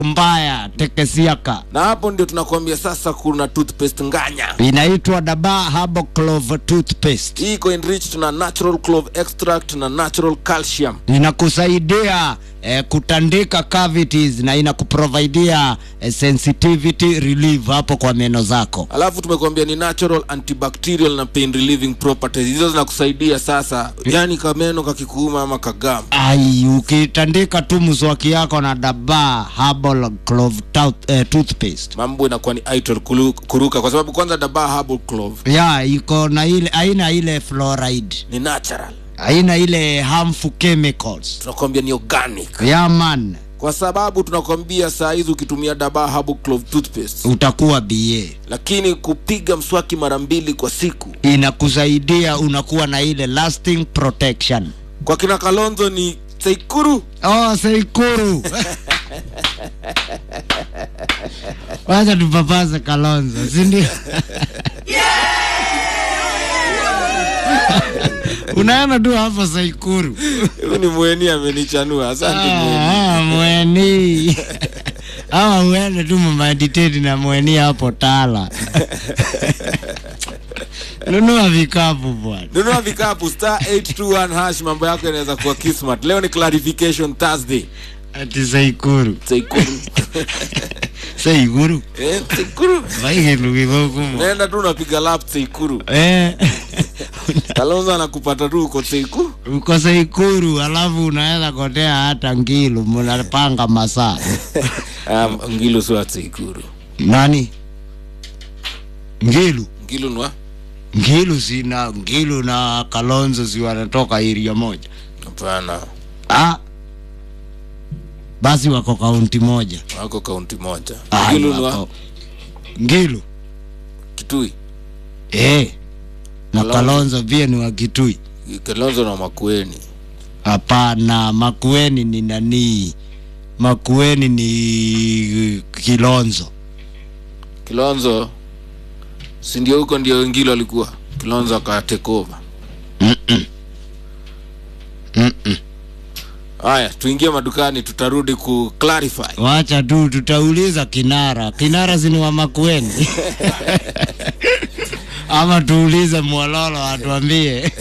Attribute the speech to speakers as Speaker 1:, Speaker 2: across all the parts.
Speaker 1: mbaya tekesiaka
Speaker 2: na hapo ndio tunakuambia sasa kuna toothpaste nganya
Speaker 1: inaitwa daba habo clove toothpaste
Speaker 2: hii iko enriched na natural clove extract na natural calcium
Speaker 1: inakusaidia eh, kutandika cavities na inakuprovidia eh, sensitivity relief hapo kwa meno zako
Speaker 2: alafu tumekuambia ni natural antibacterial na pain relieving properties hizo zinakusaidia sasa yani kameno kakikuuma ama kagam
Speaker 1: ai ukitandika tu mswaki yako na daba herbal clove tooth, eh, toothpaste
Speaker 2: mambo inakuwa ni idle kulu- kuruka kwa sababu kwanza daba herbal clove
Speaker 1: ya iko na ile aina ile fluoride
Speaker 2: ni natural
Speaker 1: aina ile harmful chemicals
Speaker 2: tunakwambia ni organic
Speaker 1: ya man
Speaker 2: kwa sababu tunakwambia saa hizi ukitumia daba herbal clove toothpaste
Speaker 1: utakuwa ba
Speaker 2: lakini kupiga mswaki mara mbili kwa siku
Speaker 1: inakusaidia unakuwa na ile lasting protection
Speaker 2: kwa kina kalonzo ni seikuru
Speaker 1: oh seikuru wacha tupapaze kalonzo sindio unaona tu hapo saikuru
Speaker 2: huyu ni mweni amenichanua asante mweni
Speaker 1: Ah, ah, mweni awa uende tu mamediteti na mweni hapo tala nunua vikapu bwana
Speaker 2: nunua vikapu star 821 hash mambo yako yanaweza kuwa kismat leo ni clarification thursday
Speaker 1: ati saikuru
Speaker 2: seikuru
Speaker 1: saikuru
Speaker 2: eh, seikuru
Speaker 1: vaigilugithokumo
Speaker 2: naenda tu unapiga lap seikuru
Speaker 1: eh.
Speaker 2: kalonzo anakupata tu uko seikuru
Speaker 1: uko saikuru alafu unaweza kotea hata ngilu mnapanga masaa
Speaker 2: um, ngilu sio seikuru
Speaker 1: nani ngilu
Speaker 2: ngilu nwa
Speaker 1: ngilu sina ngilu na kalonzo si wanatoka iria moja
Speaker 2: hapana
Speaker 1: ah. basi wako kaunti moja
Speaker 2: wako kaunti moja
Speaker 1: Ah,
Speaker 2: ngilu nwa
Speaker 1: wako- ngilu
Speaker 2: kitui
Speaker 1: eh. na
Speaker 2: Kalonzo.
Speaker 1: kalonzo pia ni wa kitui
Speaker 2: kalonzo na makueni
Speaker 1: hapana makueni ni nani makueni ni kilonzo
Speaker 2: kilonzo si ndio huko ndio ngilo alikuwa kilonzo akatake over
Speaker 1: Mm-mm. Mm-mm.
Speaker 2: haya tuingie madukani tutarudi ku clarify
Speaker 1: wacha tu tutauliza kinara kinara zini wa makueni ama tuulize mwololo atuambie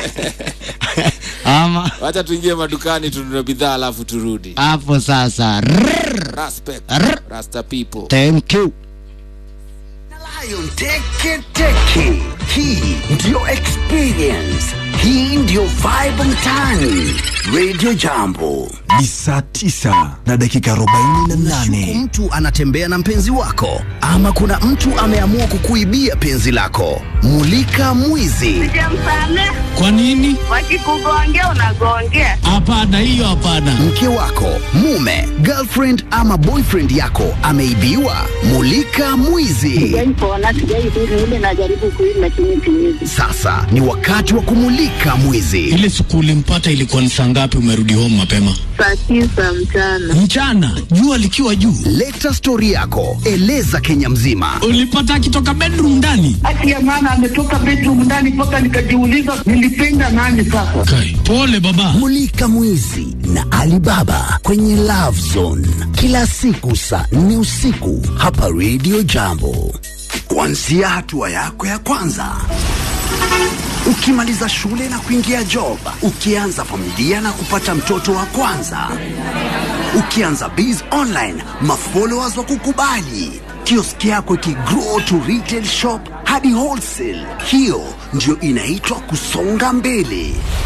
Speaker 1: ama
Speaker 2: wacha tuingie madukani tununue bidhaa alafu turudi
Speaker 1: hapo sasa Rrrr.
Speaker 2: Respect,
Speaker 1: Arr.
Speaker 2: rasta people
Speaker 1: thank you
Speaker 3: Lion Teke Teke. Hii ndiyo experience. Hii ndiyo vibe mtaani. Radio Jambo.
Speaker 4: ni saa tisa na dakika arobaini na nane
Speaker 3: Mtu anatembea na mpenzi wako ama kuna mtu ameamua kukuibia penzi lako. Mulika mwizi.
Speaker 5: Sijamsamea.
Speaker 1: kwa nini
Speaker 5: Wakikugongea unagongea.
Speaker 1: hapana hiyo hapana
Speaker 3: Mke wako, mume, girlfriend ama boyfriend yako ameibiwa. Mulika mwizi.
Speaker 5: Sijaipona, sijaidhuru ile najaribu kuishi lakini siwezi.
Speaker 3: Sasa ni wakati wa kumulika mwizi.
Speaker 6: ile siku ulimpata ilikuwa ni saa ngapi umerudi home mapema
Speaker 5: Saa tisa mchana.
Speaker 6: mchana jua likiwa juu
Speaker 3: Leta stori yako, eleza Kenya mzima.
Speaker 6: ulipata akitoka bedroom ndani
Speaker 7: hati ya maana ametoka bedroom ndani mpaka nikajiuliza nilipenda nani sasa
Speaker 6: Kai, pole baba
Speaker 3: Mulika Mwizi na Alibaba kwenye Love Zone kila siku saa nne usiku hapa Radio Jambo, kuanzia hatua yako ya kwanza ukimaliza shule na kuingia job, ukianza familia na kupata mtoto wa kwanza, ukianza biz online, mafollowers wa kukubali, kioski yako ikigrow to retail shop hadi wholesale. Hiyo ndio inaitwa kusonga mbele.